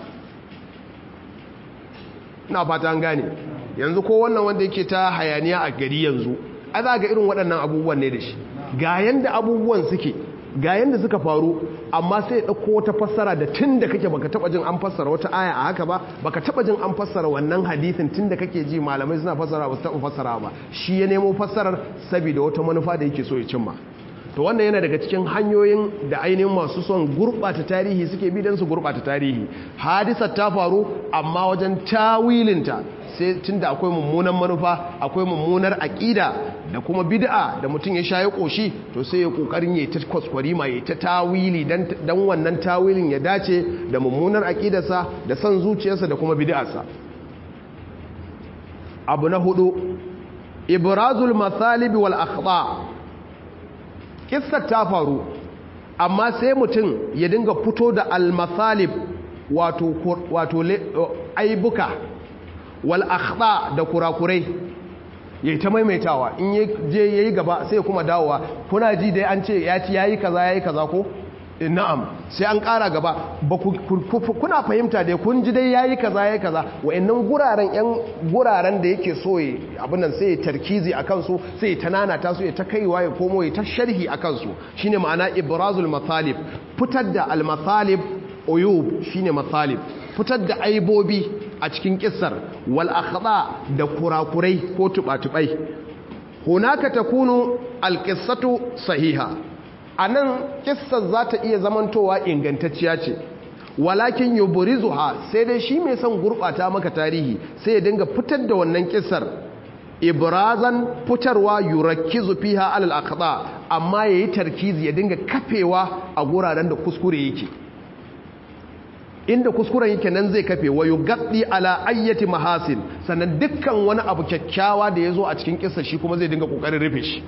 ina fata an gane yanzu ko wannan wanda yake ta hayaniya a gari yanzu a za ga irin waɗannan abubuwan ne da shi ga yanda abubuwan suke ga yanda suka faru amma sai ɗauko wata fassara da tun da kake baka taɓa jin an fassara wata aya a haka ba baka taɓa jin an fassara wannan hadithin tun da kake ji malamai suna fassara ba su taɓa fassara ba shi ya nemo fassarar saboda wata manufa da yake so ya cimma to wannan yana daga cikin hanyoyin da ainihin masu son gurɓata tarihi suke bi don su gurɓata tarihi hadisar ta faru amma wajen tawilinta sai tunda akwai mummunan manufa akwai mummunar aƙida da kuma bid'a da mutum ya sha ya ƙoshi to sai ya ƙoƙarin ya ta kwaskwari ma ya ta tawili don wannan tawilin ya dace da mummunar aƙidarsa da son zuciyarsa da kuma bid'arsa abu na hudu ibrazul mathalibi wal akhta kissar ta faru amma sai mutum ya dinga fito da al mathalib wato wato aibuka wal akhta da kurakurai yayi ta maimaitawa in je yayi gaba sai kuma dawowa kuna ji dai an ce ya ci yayi kaza yayi kaza ko na'am sai an ƙara gaba ba kuna fahimta dai kun ji dai yayi kaza yayi kaza wayannan guraren yan guraren da yake so abin nan sai tarkizi akan su sai ta nanata su ya ta kaiwa ya komo ya ta sharhi akan su shine ma'ana ibrazul mathalib fitar da al mathalib uyub shine mathalib fitar da aibobi a cikin kissar wal akhda da kurakurai ko tubatubai hunaka takunu al qissatu sahiha anan kissar za ta iya zamantowa ingantacciya ce walakin yubrizuha sai dai shi mai son gurbata maka tarihi sai ya dinga fitar da wannan kissar ibrazan fitarwa yurakkizu fiha alal akhda amma yayi tarkizi ya dinga kafewa a guraren da kuskure yake inda kuskuren yake nan zai kafe wa yugaddi ala ayyati mahasin sannan dukkan wani abu kyakkyawa da yazo a cikin kissa shi kuma zai dinga kokarin rufe shi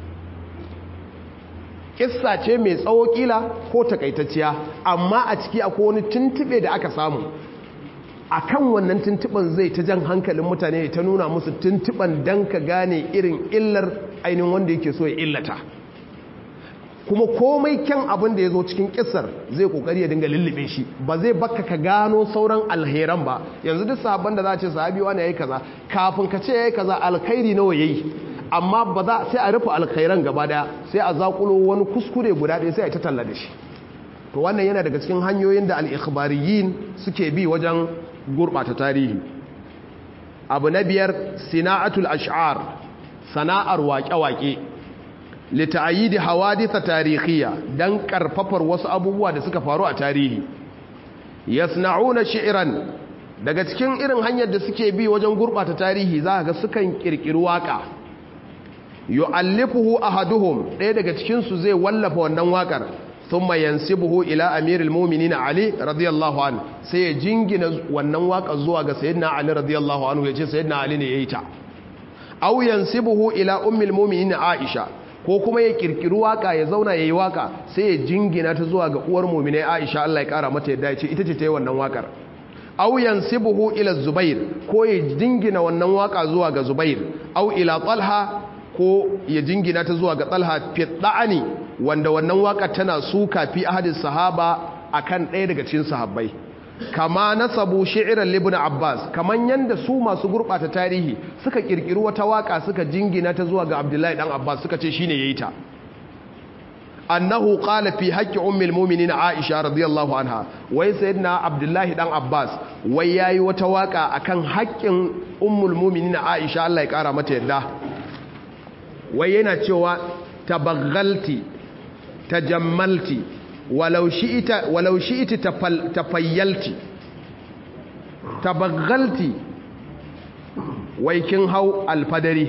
kissa ce mai tsawo kila ko takaitacciya amma a ciki akwai wani tuntube da aka samu akan wannan tuntuban zai ta jan hankalin mutane ta nuna musu tuntuban dan ka gane irin illar ainihin wanda yake so ya illata kuma komai kyan abin da ya zo cikin kisar zai kokari ya dinga lullube shi ba zai baka ka gano sauran alheran ba yanzu duk sahabban da za a ce sahabi wani yayi kaza kafin ka ce yayi kaza alkhairi nawa yayi amma ba za sai a rufe alkhairan gaba daya sai a zakulo wani kuskure guda ɗaya sai a ta talla da shi to wannan yana daga cikin hanyoyin da al-ikhbariyin suke bi wajen gurbata tarihi abu na biyar sina'atul ash'ar sana'ar waƙe-waƙe lita'ayidi hawaditha tarihiyya dan karfafar wasu abubuwa da suka faru a tarihi yasna'una shi'ran daga cikin irin hanyar da suke bi wajen gurbata tarihi za ga sukan kirkiri waka yu'allifuhu ahaduhum ɗaya daga cikin su zai wallafa wannan wakar thumma yansibuhu ila amiril mu'minin ali radiyallahu anhu sai ya jingina wannan wakar zuwa ga sayyidina ali radiyallahu anhu yace sayyidina ali ne yayi ta aw yansibuhu ila ummil mu'minin aisha ko kuma ya kirkiri waka ya zauna yayi waka sai ya jingina ta zuwa ga uwar mu'minai aisha Allah ya kara mata yadda yace ita ce ta yi wannan wakar aw yansibuhu ila zubair ko ya jingina wannan waka zuwa ga zubair aw ila talha ko ya jingina ta zuwa ga talha fi da'ani wanda wannan waka tana suka fi ahadin sahaba akan ɗaya daga cikin sahabbai kama nasabu shi'ran libn abbas kaman yanda su masu gurbata tarihi suka kirkiri wata waka suka jingina ta zuwa ga abdullahi dan abbas suka ce shine yayi ta annahu qala fi haqqi ummil mu'minin aisha radiyallahu anha wai sayyidina abdullahi dan abbas wai yayi wata waka akan haƙƙin ummul mu'minin aisha Allah ya kara mata yadda wai yana cewa tabaghalti tajammalti walau shi'ita walau shi'iti tafayyalti tabaghalti wai kin hau alfadari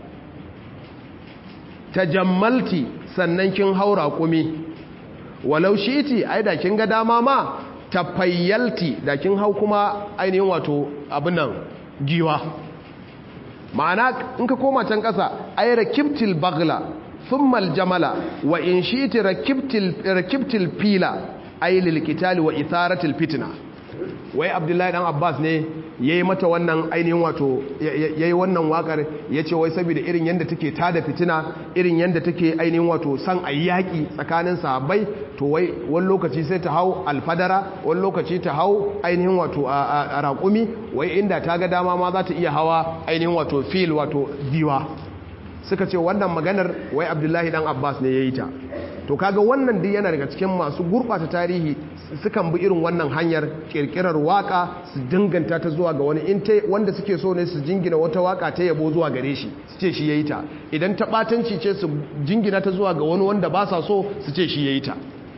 tajammalti sannan kin hau raƙumi walau shi'iti ai da kin ga dama ma tafayyalti da kin hau kuma ainihin wato abin nan giwa ma'ana in ka koma can ƙasa ai rakibtil bagla thumma aljamala wa in shi'ti rakibtil rakibtil fila ai lil qitali wa itharatil fitna wai abdullahi dan abbas ne yayi mata wannan ainihin wato yayi wannan wakar yace wai saboda irin yanda take tada fitina irin yanda take ainihin wato san ayyaki tsakanin sahabbai to wai wani lokaci sai ta hau alfadara wani lokaci ta hau ainihin wato a raƙumi wai inda ta ga dama ma za ta iya hawa ainihin wato fil wato diwa suka ce wannan maganar wai abdullahi dan abbas ne yayi ta to kaga wannan duk yana daga cikin masu gurɓata tarihi sukan bi irin wannan hanyar kirkirar waka su dinganta ta zuwa ga wani inte wanda suke so ne su jingina wata waka ta yabo zuwa gare shi su ce shi yayi ta idan ta batanci ce su jingina ta zuwa ga wani wanda ba sa so su ce shi yayi ta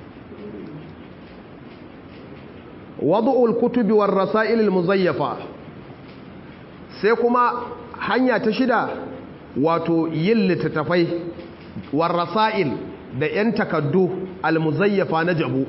wadu'ul kutubi war rasail al muzayyafa sai kuma hanya ta shida wato yin littattafai war rasail da 'yan takaddu almuzayyafa na jabu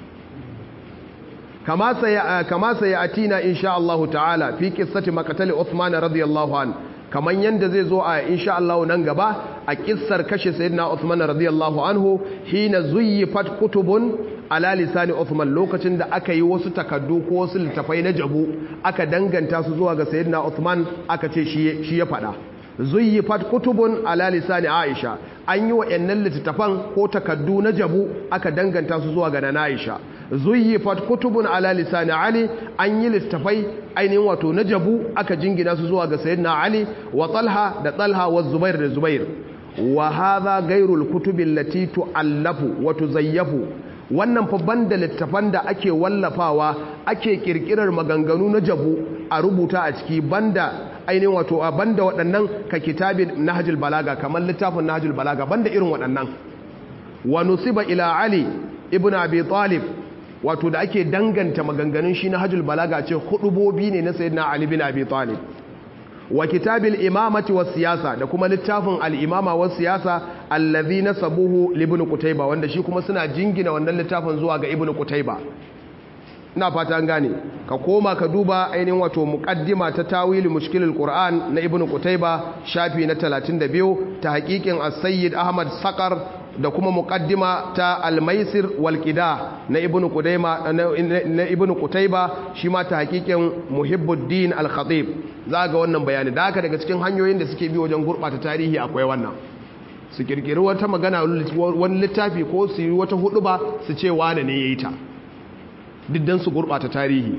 kama sai a tina insha Allah ta'ala fi kissati makatali Uthman radiyallahu an kaman yanda zai zo a insha Allah nan gaba a kissar kashe sayyidina Uthman radiyallahu anhu hina zuyyifat kutubun ala lisani Uthman lokacin da aka yi wasu takaddu ko wasu littafai na jabu aka danganta su zuwa ga sayyidina Uthman aka ce shi ya fada zuyyifat kutubun ala lisani Aisha an yi wa'annan littattafan ko takaddu na jabu aka danganta su zuwa ga na Aisha zuyyifat kutubun ala lisani Ali an yi littattafai ainihin wato na jabu aka jingina su zuwa ga sayyidina Ali wa Talha da Talha wa Zubair da Zubair wa hadha ghayrul kutubi allati tu'allafu wa tuzayyafu wannan fa banda littafan da ake wallafawa ake kirkirar maganganu na jabu a rubuta a ciki banda ainihin wato a banda waɗannan ka kitabin nahjul balaga kamar littafin nahjul balaga banda irin waɗannan wa nusiba ila ali ibn abi talib wato da ake danganta maganganun shi nahjul balaga ce hudubobi ne na sayyidina ali bin abi talib wa kitabil imamati was siyasa da kuma littafin al-imama was siyasa allazi nasabuhu li ibn qutayba wanda shi kuma suna jingina wannan littafin zuwa ga ibn qutayba ina fata an gane ka koma ka duba ainihin wato muqaddima ta tawili mushkilul qur'an na ibn qutayba shafi na 32 ta haqiqin as-sayyid ahmad saqar da kuma muqaddima ta al-maisir wal qida na ibn qudayma na ibn qutayba shi ma ta haqiqin muhibbuddin al-khatib za ga wannan bayani da haka daga cikin hanyoyin da suke bi wajen gurbata tarihi akwai wannan su kirkiri wata magana wani littafi ko su yi wata hudu ba su ce wane ne yayi ta diddan su gurbata tarihi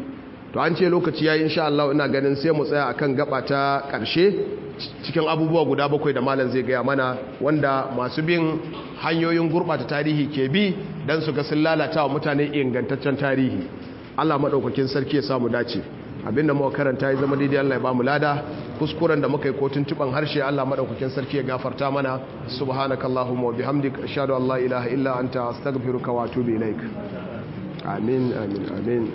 to an ce lokaci yayi insha Allah ina ganin sai mu tsaya akan gaba ta karshe cikin abubuwa guda bakwai da malam zai gaya mana wanda masu bin hanyoyin gurbata tarihi ke bi dan su ga sun lalata wa mutane ingantaccen tarihi Allah madaukakin sarki ya samu dace abinda muka karanta ya zama daidai Allah ya bamu lada kuskuren da muka yi kotun tuban harshe Allah madaukakin sarki ya gafarta mana subhanakallahumma wa bihamdika ashhadu an la ilaha illa anta astaghfiruka wa atubu ilaik amin amin amin